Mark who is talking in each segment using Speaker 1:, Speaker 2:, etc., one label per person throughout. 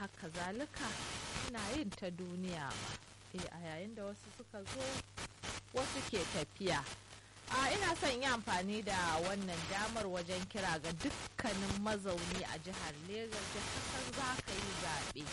Speaker 1: haka zalika ina yin ta duniya ma eh a yayin da wasu suka zo wasu ke tafiya a ina son yi amfani da wannan damar wajen kira ga dukkanin mazauni a jihar Legas da kasan za ka yi zaɓe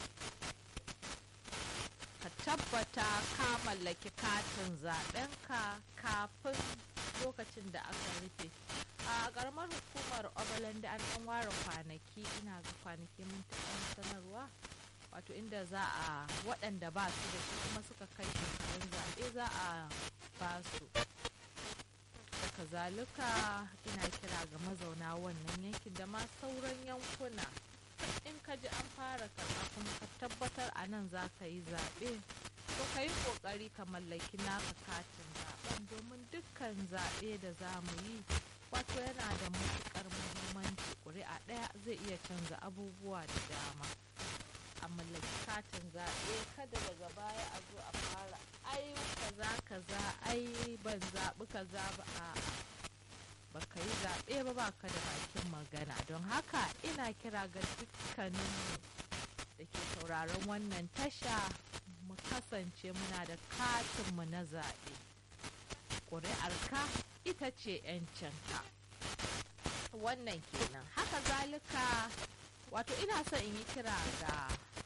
Speaker 1: ka tabbata ka mallaki katin zaɓenka kafin lokacin da aka rufe a ƙaramar hukumar obalande an ɗan ware kwanaki ina ga kwanaki mun taɓa sanarwa wato inda za a waɗanda ba su da shi kuma suka kai shekarun zaɓe za a ba su daga zalika ina kira ga mazauna wannan yankin da ma sauran yankuna in ka ji an fara karɓa kuma ka tabbatar a nan za ka yi zaɓe to ka yi ƙoƙari ka mallaki naka katin zaɓen domin dukkan zaɓe da za mu yi wato yana da matuƙar muhimmanci ƙuri'a ɗaya zai iya canza abubuwa da dama a mallaki katin zaɓe kada daga baya a zo a fara ai kaza kaza ai ban zaɓi kaza ba a baka yi zaɓe ba baka da bakin magana don haka ina kira ga dukkaninmu da ke sauraron wannan tasha mu kasance muna da katinmu na zaɓe ƙuri'arka ita ce 'yancinka wannan kenan haka zalika wato ina son in yi kira ga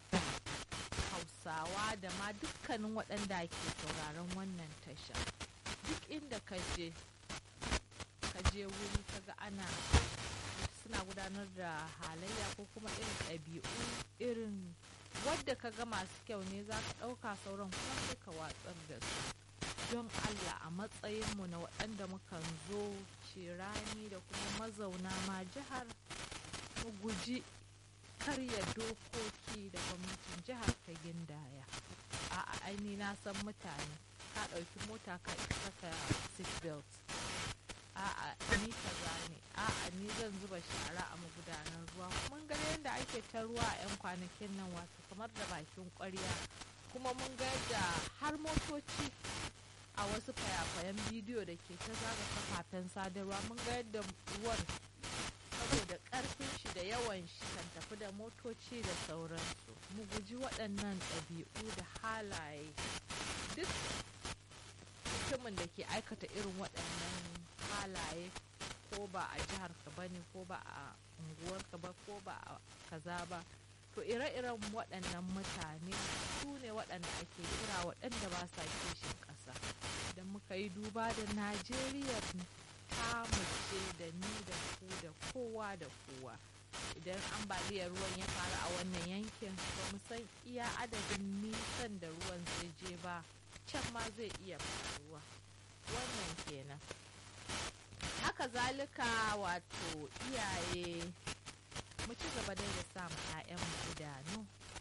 Speaker 1: hausawa da ma dukkanin waɗanda ke sauraron wannan tasha duk inda ka je ka je wuri kaga ana suna gudanar da halayya ko kuma irin ɗabi'u irin wadda ka ga masu kyau ne za ka ɗauka sauran kuma sai ka watsar da su don allah a matsayinmu na waɗanda mukan zo cirani da kuma mazauna ma jihar mu guji karya dokoki da gwamnatin jihar ta gindaya a aini na san mutane ka ɗauki mota ka saka seatbelt a'a ni kaza ne a'a ni zan zuba shara a magudanar ruwa mun ga yadda ake ta ruwa a 'yan kwanakin nan wato kamar da bakin kwarya kuma mun ga yadda har motoci a wasu fayafayen bidiyo da ke ta zaga kafafen sadarwa mun ga yadda ruwan saboda karfin shi da yawan shi kan tafi da motoci da sauransu mu guji waɗannan ɗabi'u da halaye duk mutumin da ke aikata irin waɗannan halaye ko ba a jihar ka bane ko ba a unguwarka ba ko ba a kaza ba to ire-iren waɗannan mutane su ne waɗanda ake kira waɗanda ba sa kishin ƙasa idan muka yi duba da najeriya ta ce da ni da ku da kowa da kowa idan ambaliyar ruwan ya faru a wannan yankin ba mu san iya adadin nisan da ruwan zai je ba can ma zai iya faruwa wannan kenan haka zalika wato iyaye mu ci gaba dai da samu 'ya'yanmu idanu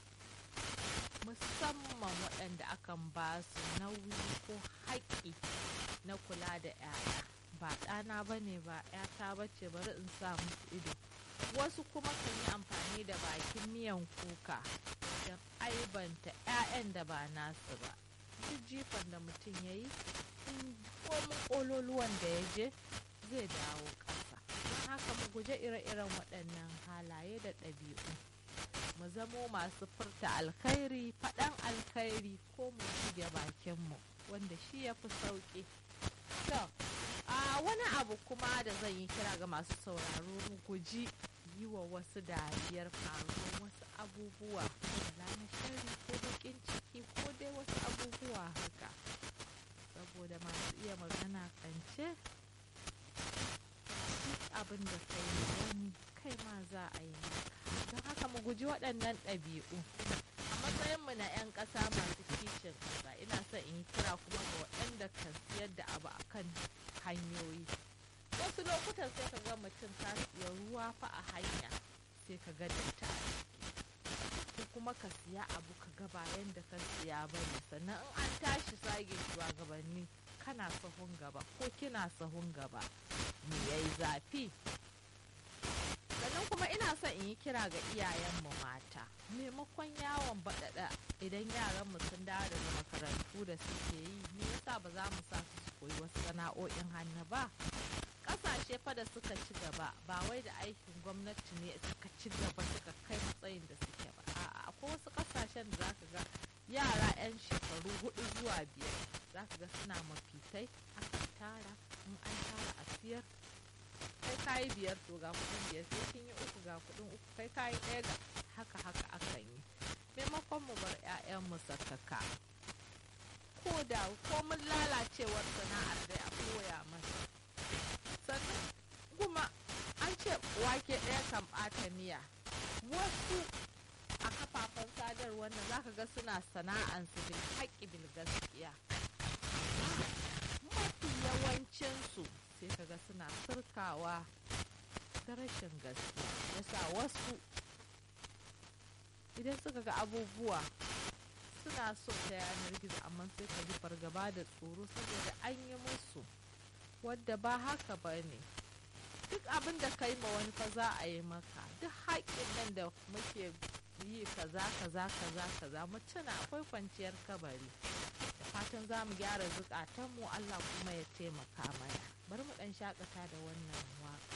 Speaker 1: musamman waɗanda akan ba su nauyi ko haƙƙi na kula da 'ya'ya ba ɗana ba ne ba 'yata ba ce bari in sa musu ido wasu kuma kan yi amfani da bakin miyan kuka don aibanta 'ya'yan da ba nasu ba duk jifan da mutum ya yi in komin ƙololuwan da ya je zai dawo ƙasa don haka mu guje ire-iren waɗannan halaye da ɗabi'u mu zamo masu furta alkhairi faɗan alkhairi ko mu shige bakinmu wanda shi ya fi sauƙi to a wani abu kuma da zan yi kira ga masu sauraro mu guji yi wa wasu dariyar faruwar wasu abubuwa da na shari ko baƙin ciki ko dai wasu abubuwa haka saboda masu iya magana kance duk abin da kai wani kai ma za a yi don haka mu guji waɗannan ɗabi'u a matsayinmu na 'yan ƙasa masu kishin ƙasa ina son in yi kira kuma ga waɗanda kan siyar da abu a kan hanyoyi wasu lokutan sai ka ga mutum ka siya ruwa fa a hanya sai ka ga datti a ciki ko kuma ka siya abu ka ga bayan da ka siya ba ne sannan in an tashi sage shugabanni kana sahun gaba ko kina sahun gaba me yayi zafi sannan kuma ina son in yi kira ga iyayenmu mata maimakon yawon baɗaɗa idan yaranmu sun dawo daga makarantu da suke yi me yasa ba za mu sa su koyi wasu sana'o'in hannu ba ƙasashe fa da suka ci gaba ba wai da aikin gwamnati ne suka ci gaba suka kai matsayin da suke ba a akwai wasu ƙasashen da zaka ga yara 'yan shekaru hudu zuwa biyar zaka ga suna mafitai akan tara in an tara a siyar kai kayi biyar to ga kuɗin biyar sai kin yi uku ga kuɗin uku kai kayi ɗaya ga haka haka akan yi maimakon mu bar 'ya'yanmu sakaka ko da komin lalacewar sana'ar dai a koya masa sannan kuma an ce wake ɗaya kan ɓata miya wasu a kafafen sadarwar nan zaka ga suna sana'ansu bil haƙƙi bil gaskiya mafi yawancinsu sai kaga suna sirkawa da rashin gaskiya yasa wasu idan suka ga abubuwa suna so ta yanar gizo amma sai ka ji fargaba da tsoro saboda an yi musu wadda ba haka ba ne duk abin da ka yi ma wani fa za a yi maka duk haƙƙin nan da muke yi kaza kaza kaza kaza mu tuna akwai kwanciyar kabari da fatan za mu gyara zukatanmu Allah kuma ya taimaka mana bari mu ɗan shakata da wannan waka